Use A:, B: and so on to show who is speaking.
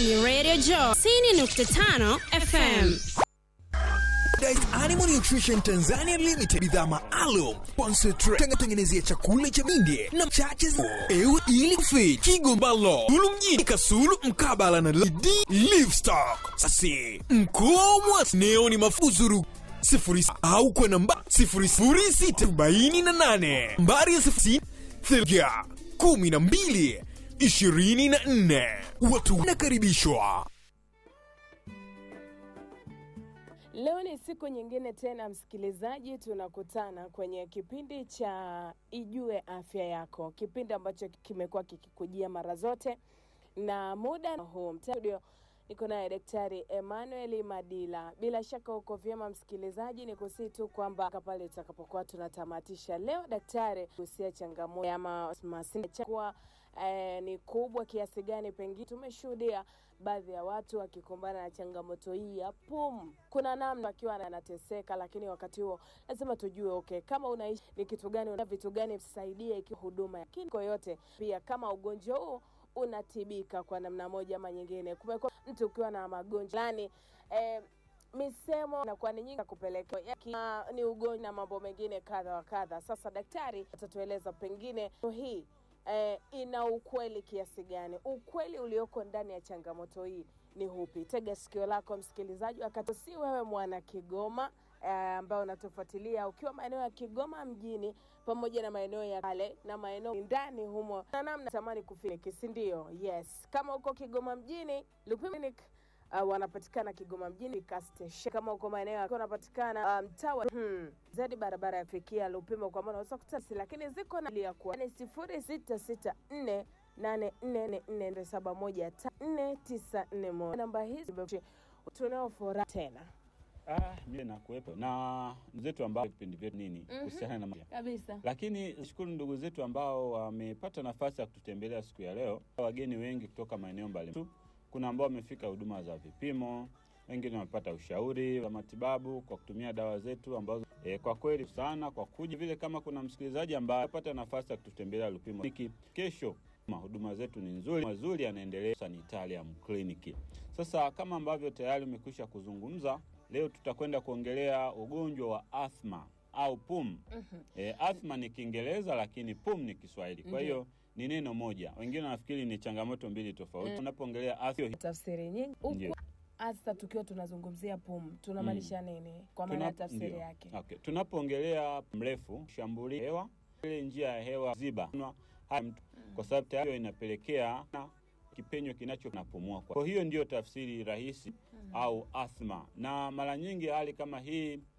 A: ni Radio Joy 90.5 FM.
B: Diet Animal Nutrition Tanzania Limited, bidhaa maalum concentrate tengenezea chakula cha mindi na chache ewe ili kufit Kigombalo Tulu mjini Kasulu mkabala na D Livestock. Sasi mkomwa neo ni mafuzuru sifuri au kwa namba sifuri sifuri sita arobaini na nane mbari ya sifuri thilga kumi na mbili ishirini na nne watu wanakaribishwa.
C: Leo ni siku nyingine tena, msikilizaji, tunakutana kwenye kipindi cha Ijue Afya Yako, kipindi ambacho kimekuwa kikikujia mara zote na muda huu studio niko naye Daktari Emmanuel Madila. Bila shaka uko vyema msikilizaji, ni kusii tu kwamba pale tutakapokuwa tunatamatisha leo, daktari kuhusia changamoto ya masincha eh, ni kubwa kiasi gani, pengine tumeshuhudia baadhi ya watu wakikumbana na changamoto hii ya pumu. Kuna namna akiwa anateseka, lakini wakati huo lazima tujue okay, kama unaishi ni kitu gani, una vitu gani visaidie ikiwa huduma ya kingo yote, pia kama ugonjwa huu unatibika kwa namna moja ama nyingine. Kumekuwa mtu ukiwa na magonjwa fulani eh, misemo inakuwa ni nyingi kupelekea ni ugonjwa na mambo mengine kadha wa kadha. Sasa daktari atatueleza pengine hii eh, ina ukweli kiasi gani? Ukweli ulioko ndani ya changamoto hii ni hupi? Tega sikio lako msikilizaji, wakati si wewe mwana Kigoma ambao eh, unatufuatilia ukiwa maeneo ya Kigoma mjini pamoja na maeneo ya kale na maeneo ndani humo, na namna tamani kufika, si ndio? Yes, kama uko Kigoma mjini Lupimo Uh, wanapatikana Kigoma mjini Kastation. Kama uko maeneo yako wanapatikana mtaa um, hmm, zaidi barabara ya kufikia Lupimo, kwa maana unaweza kutasi, lakini ziko na ya kuwa ni sifuri sita sita nne nane nne nne nne saba moja nne tisa nne moja. Namba hizi tunao furaha tena
D: Ah, mimi nakuwepo na zetu ambao vipindi vyetu nini kuhusiana na
C: kabisa,
D: lakini shukuru ndugu zetu ambao wamepata nafasi ya kututembelea siku ya leo, wageni wengi kutoka maeneo mbalimbali kuna ambao wamefika huduma za vipimo, wengine wamepata ushauri wa matibabu kwa kutumia dawa zetu ambazo e, kwa kweli sana kwa kuja vile. Kama kuna msikilizaji ambaye amepata nafasi ya kututembelea Lupimo Kliniki kesho, huduma zetu ni nzuri mazuri, yanaendelea Sanitarium Clinic. Sasa kama ambavyo tayari umekwisha kuzungumza, leo tutakwenda kuongelea ugonjwa wa athma au pum. mm -hmm. E, athma ni Kiingereza lakini pum ni Kiswahili, kwa hiyo mm -hmm ni neno moja. Wengine wanafikiri ni changamoto mbili tofauti. Unapoongelea mm. afya
C: tafsiri nyingi huku hasa tukiwa tunazungumzia pumu tunamaanisha mm. nini kwa maana ya tafsiri yake?
D: Okay. Tunapoongelea mrefu shambuli hewa ile njia ya hewa ziba haya mtu mm. kwa sababu tayari inapelekea na kipenyo kinacho napumua. Kwa hiyo ndiyo tafsiri rahisi mm. au athma, na mara nyingi hali kama hii